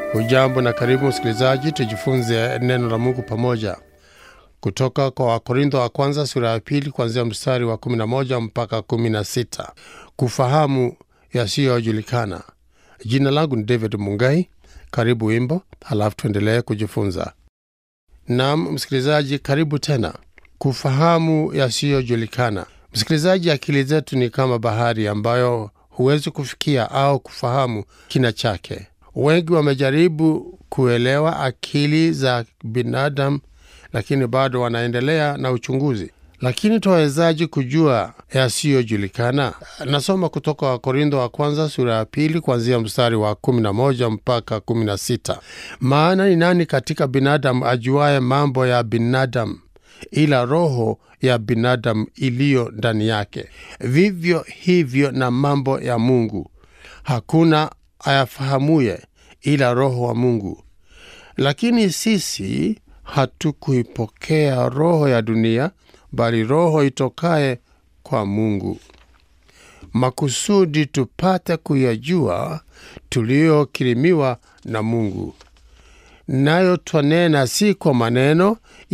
Hujambo na karibu msikilizaji, tujifunze neno la Mungu pamoja kutoka kwa Wakorintho wa kwanza sura ya pili kuanzia mstari wa 11 mpaka 16. Kufahamu yasiyojulikana. Jina langu ni David Mungai. Karibu wimbo, halafu tuendelee kujifunza. Naam msikilizaji, karibu tena. Kufahamu yasiyojulikana. Msikilizaji, akili zetu ni kama bahari ambayo huwezi kufikia au kufahamu kina chake. Wengi wamejaribu kuelewa akili za binadamu, lakini bado wanaendelea na uchunguzi. Lakini twawezaji kujua yasiyojulikana? Nasoma kutoka Wakorintho wa kwanza sura ya pili kuanzia mstari wa 11 mpaka 16. Maana ni nani katika binadamu ajuaye mambo ya binadamu ila roho ya binadamu iliyo ndani yake? Vivyo hivyo na mambo ya Mungu hakuna ayafahamuye ila Roho wa Mungu. Lakini sisi hatukuipokea roho ya dunia, bali roho itokaye kwa Mungu, makusudi tupate kuyajua tuliyokirimiwa na Mungu. Nayo twanena si kwa maneno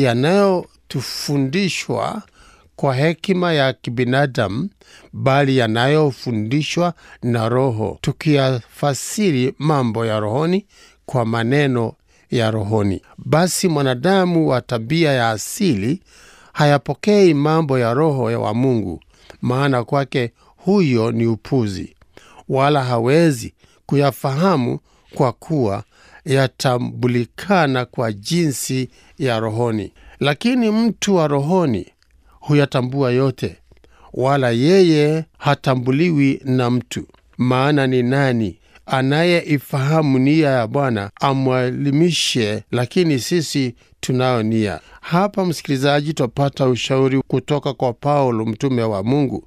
yanayotufundishwa kwa hekima ya kibinadamu, bali yanayofundishwa na Roho, tukiyafasiri mambo ya rohoni kwa maneno ya rohoni. Basi mwanadamu wa tabia ya asili hayapokei mambo ya Roho wa Mungu, maana kwake huyo ni upuzi, wala hawezi kuyafahamu kwa kuwa yatambulikana kwa jinsi ya rohoni. Lakini mtu wa rohoni huyatambua yote, wala yeye hatambuliwi na mtu. Maana ni nani anayeifahamu nia ya Bwana amwelimishe? Lakini sisi tunayo nia. Hapa msikilizaji, twapata ushauri kutoka kwa Paulo mtume wa Mungu,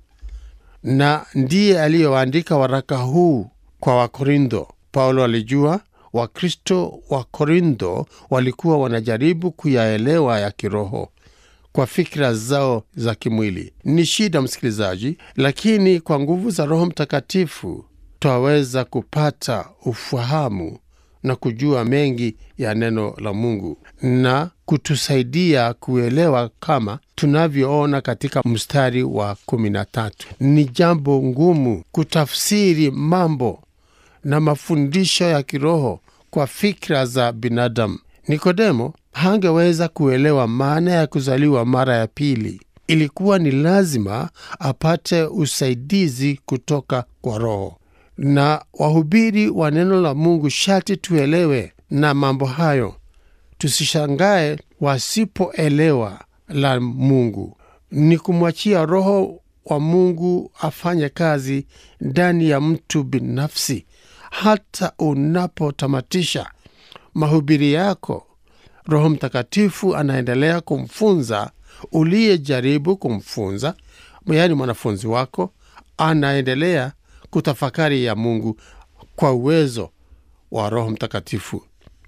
na ndiye aliyoandika waraka huu kwa Wakorintho. Paulo alijua Wakristo wa Korintho walikuwa wanajaribu kuyaelewa ya kiroho kwa fikira zao za kimwili. Ni shida msikilizaji, lakini kwa nguvu za Roho Mtakatifu twaweza kupata ufahamu na kujua mengi ya neno la Mungu na kutusaidia kuelewa kama tunavyoona katika mstari wa kumi na tatu. Ni jambo ngumu kutafsiri mambo na mafundisho ya kiroho kwa fikra za binadamu. Nikodemo hangeweza kuelewa maana ya kuzaliwa mara ya pili. Ilikuwa ni lazima apate usaidizi kutoka kwa Roho, na wahubiri wa neno la Mungu shati tuelewe na mambo hayo, tusishangae wasipoelewa la Mungu. Ni kumwachia Roho wa Mungu afanye kazi ndani ya mtu binafsi. Hata unapotamatisha mahubiri yako, Roho Mtakatifu anaendelea kumfunza uliyejaribu kumfunza, yaani mwanafunzi wako anaendelea kutafakari ya Mungu kwa uwezo wa Roho Mtakatifu.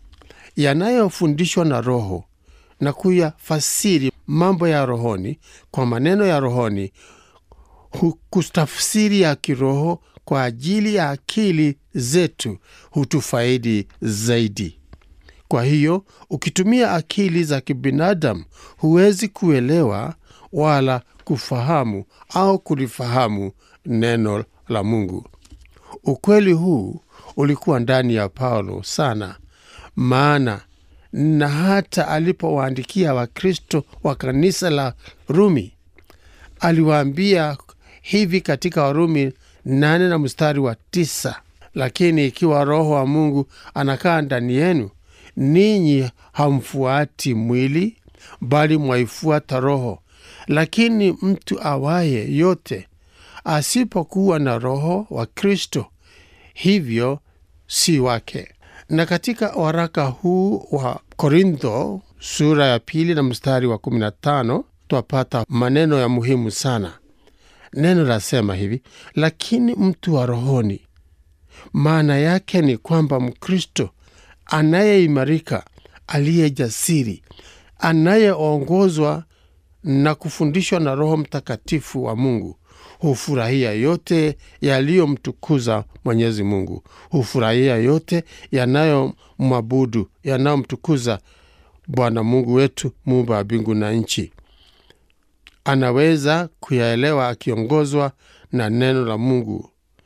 Yanayofundishwa na Roho na kuyafasiri mambo ya rohoni kwa maneno ya rohoni, kutafsiri ya kiroho kwa ajili ya akili zetu hutufaidi zaidi. Kwa hiyo ukitumia akili za kibinadamu huwezi kuelewa wala kufahamu au kulifahamu neno la Mungu. Ukweli huu ulikuwa ndani ya Paulo sana, maana na hata alipowaandikia Wakristo wa kanisa la Rumi aliwaambia hivi katika Warumi nane na mstari wa tisa: lakini ikiwa Roho wa Mungu anakaa ndani yenu, ninyi hamfuati mwili, bali mwaifuata Roho. Lakini mtu awaye yote asipokuwa na Roho wa Kristo, hivyo si wake. Na katika waraka huu wa Korintho sura ya pili na mstari wa 15 twapata maneno ya muhimu sana. Neno lasema hivi: lakini mtu wa rohoni. Maana yake ni kwamba Mkristo anayeimarika, aliye jasiri, anayeongozwa na kufundishwa na Roho Mtakatifu wa Mungu, hufurahia yote yaliyomtukuza Mwenyezi Mungu, hufurahia yote yanayomwabudu, yanayomtukuza Bwana Mungu wetu, muumba wa mbingu na nchi. Anaweza kuyaelewa akiongozwa na neno la Mungu.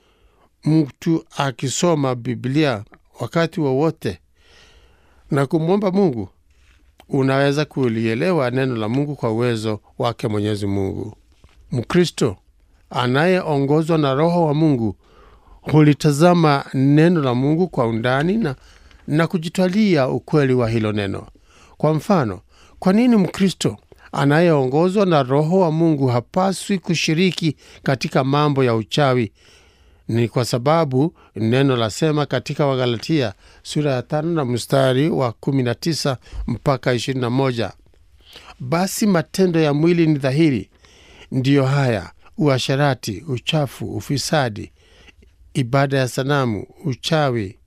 Mtu akisoma Biblia wakati wowote na kumwomba Mungu, unaweza kulielewa neno la Mungu kwa uwezo wake Mwenyezi Mungu. Mkristo anayeongozwa na Roho wa Mungu hulitazama neno la Mungu kwa undani na, na kujitwalia ukweli wa hilo neno. Kwa mfano, kwa nini Mkristo anayeongozwa na Roho wa Mungu hapaswi kushiriki katika mambo ya uchawi? Ni kwa sababu neno lasema katika Wagalatia sura ya tano na mstari wa 19 mpaka 21, basi matendo ya mwili ni dhahiri, ndiyo haya: uasherati, uchafu, ufisadi, ibada ya sanamu, uchawi,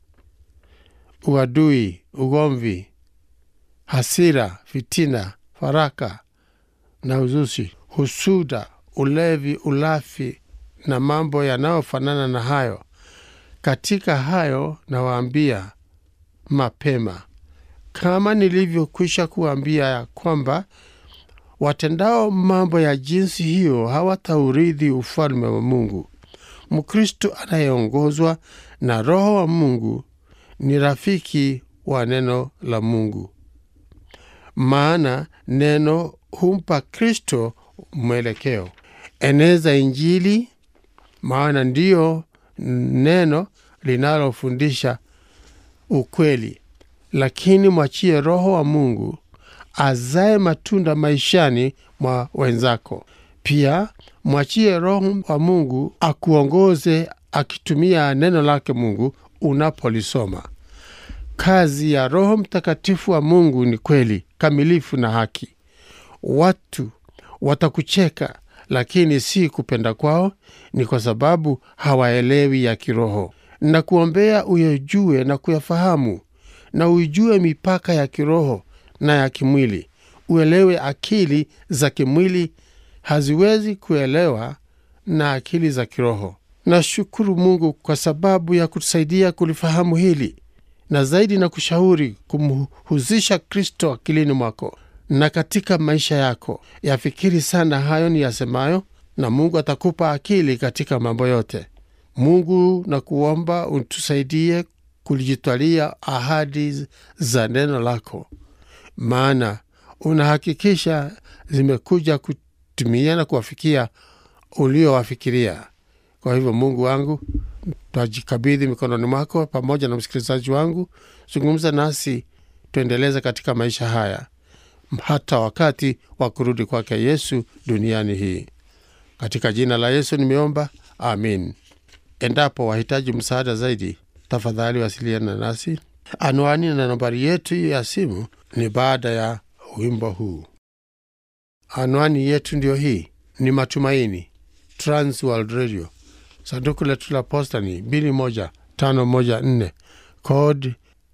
uadui, ugomvi, hasira, fitina, faraka na uzushi, husuda, ulevi, ulafi na mambo yanayofanana na hayo. Katika hayo nawaambia mapema, kama nilivyokwisha kuambia, ya kwamba watendao mambo ya jinsi hiyo hawataurithi ufalme wa Mungu. Mkristo anayeongozwa na Roho wa Mungu ni rafiki wa neno la Mungu, maana neno humpa Kristo mwelekeo. Eneza Injili, maana ndiyo neno linalofundisha ukweli, lakini mwachie Roho wa Mungu azae matunda maishani mwa wenzako. Pia mwachie Roho wa Mungu akuongoze akitumia neno lake Mungu unapolisoma. Kazi ya Roho Mtakatifu wa Mungu ni kweli kamilifu na haki. Watu watakucheka, lakini si kupenda kwao, ni kwa sababu hawaelewi ya kiroho. Na kuombea uyajue na kuyafahamu, na uijue mipaka ya kiroho na ya kimwili. Uelewe akili za kimwili haziwezi kuelewa na akili za kiroho. Nashukuru Mungu kwa sababu ya kutusaidia kulifahamu hili, na zaidi na kushauri kumhuzisha Kristo akilini mwako na katika maisha yako. Yafikiri sana hayo ni yasemayo, na Mungu atakupa akili katika mambo yote. Mungu na kuomba utusaidie kulijitwalia ahadi za neno lako, maana unahakikisha zimekuja kutimia na kuwafikia uliowafikiria. Kwa hivyo, Mungu wangu, twajikabidhi mikononi mwako pamoja na msikilizaji wangu. Zungumza nasi tuendeleze katika maisha haya hata wakati wa kurudi kwake Yesu duniani hii. Katika jina la Yesu nimeomba, amin. Endapo wahitaji msaada zaidi, tafadhali wasiliana nasi. Anwani na nambari yetu ya simu ni baada ya wimbo huu. Anwani yetu ndiyo hii, ni Matumaini, Transworld Radio. Sanduku letu la posta ni 21514 kod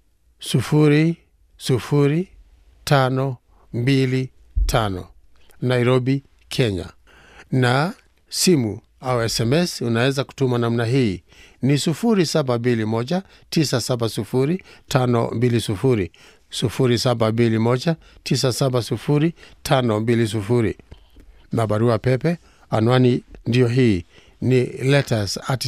00525 Nairobi, Kenya. Na simu au SMS unaweza kutuma namna hii ni 0721970520 0721970520 na barua pepe anwani ndiyo hii ni letters at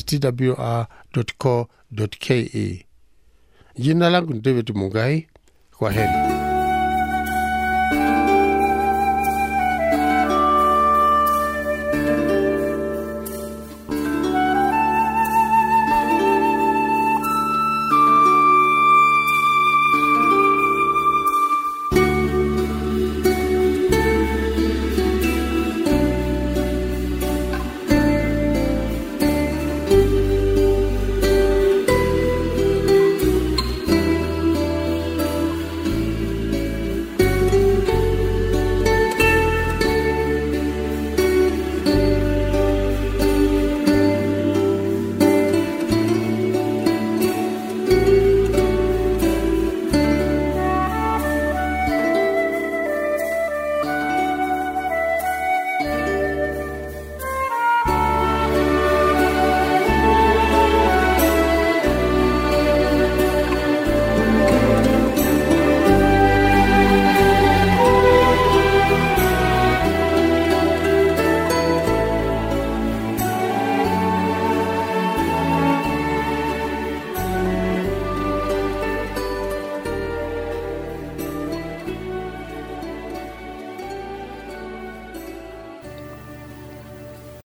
twr.co.ke. Jina langu ni David Mugai. Kwa heri.